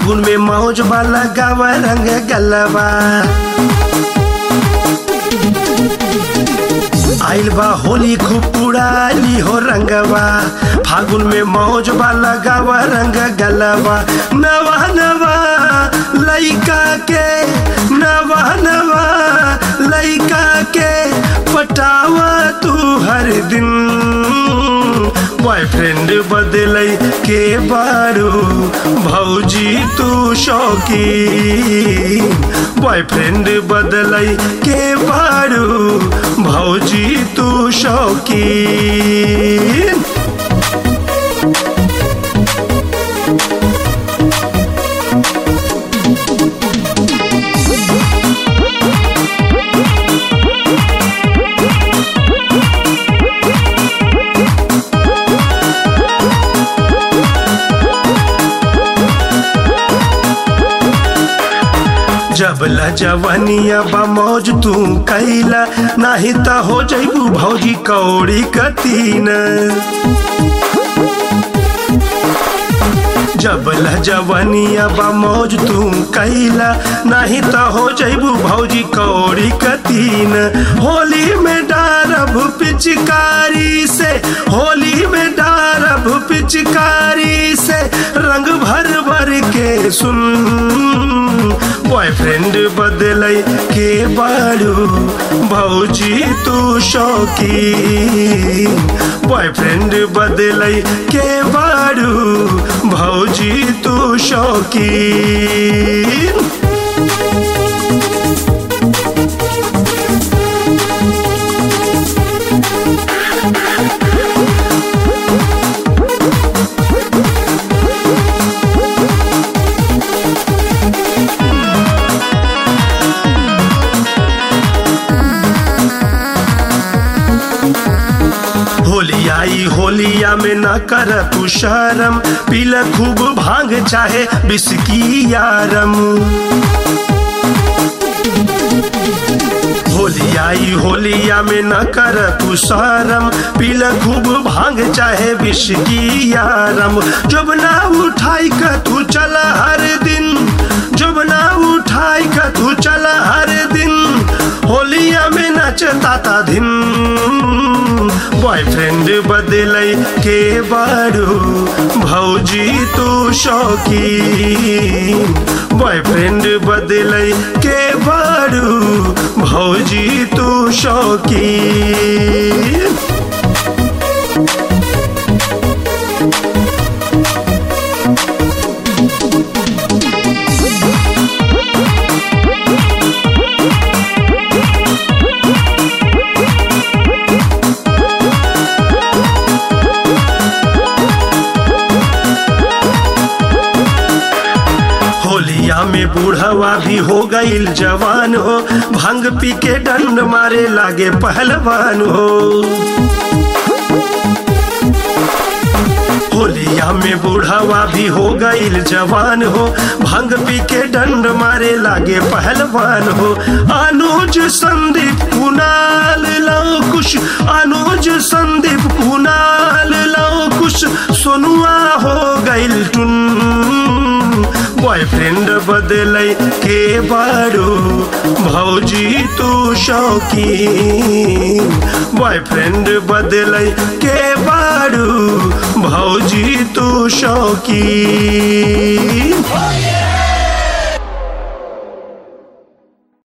फागुन में मौज वाला गावा रंग गलवा आइल बा होली खूब उड़ाली हो रंगवा फागुन में मौज वाला गावा रंग गलवा नवा नवा लइका के नवा नवा लइका के पटावा तू हर दिन बॉयफ्रेंड बदलै के बारू भौजी तू शौकी बॉयफ्रेंड बदलै के बारू भौजी तू शौकी जबला जवनिया बा मौज तू कैला नाही त हो जैबू भौजी कौड़ी कतीन जबला जवनिया बा मौज तू कैला नाही त हो जैबू भौजी कौड़ी कतीन होली में डारब पिचकारी से होली में डारब पिचकारी से रंग भर भर के सुन बॉयफ्रेंड बदलै के बारू भौजी तू शौकी बॉयफ्रेंड बदलै के बारू भौजी तू शौकी होली आई होलिया में न कर तू शरम पील खूब भांग चाहे बिस्की यारम होली आई होलिया में न कर तू शरम पील खूब भांग चाहे बिस्की यारम जब ना उठाई का तू चला हर दिन जब ना उठाई का तू चला हर दिन होलिया में नचता था दिन बॉयफ्रेंड बदलै के बारू भौजी तू शौकी बॉयफ्रेंड बदलै के बारू भौजी तू शौकी होलिया में बूढ़वा भी हो गईल जवान हो भांग पी के डंड मारे लागे पहलवान हो होलिया में बूढ़वा भी हो गईल जवान हो भांग पी के डंड मारे लागे पहलवान हो अनुज संदीप कुनाल लो कुश अनुज संदीप कुनाल लो कुश सोनुआ हो गईल टुन बॉयफ्रेंड बदलै के बारू भौजी तू शौकी बॉयफ्रेंड बदलै के बारू भौजी तू शौकी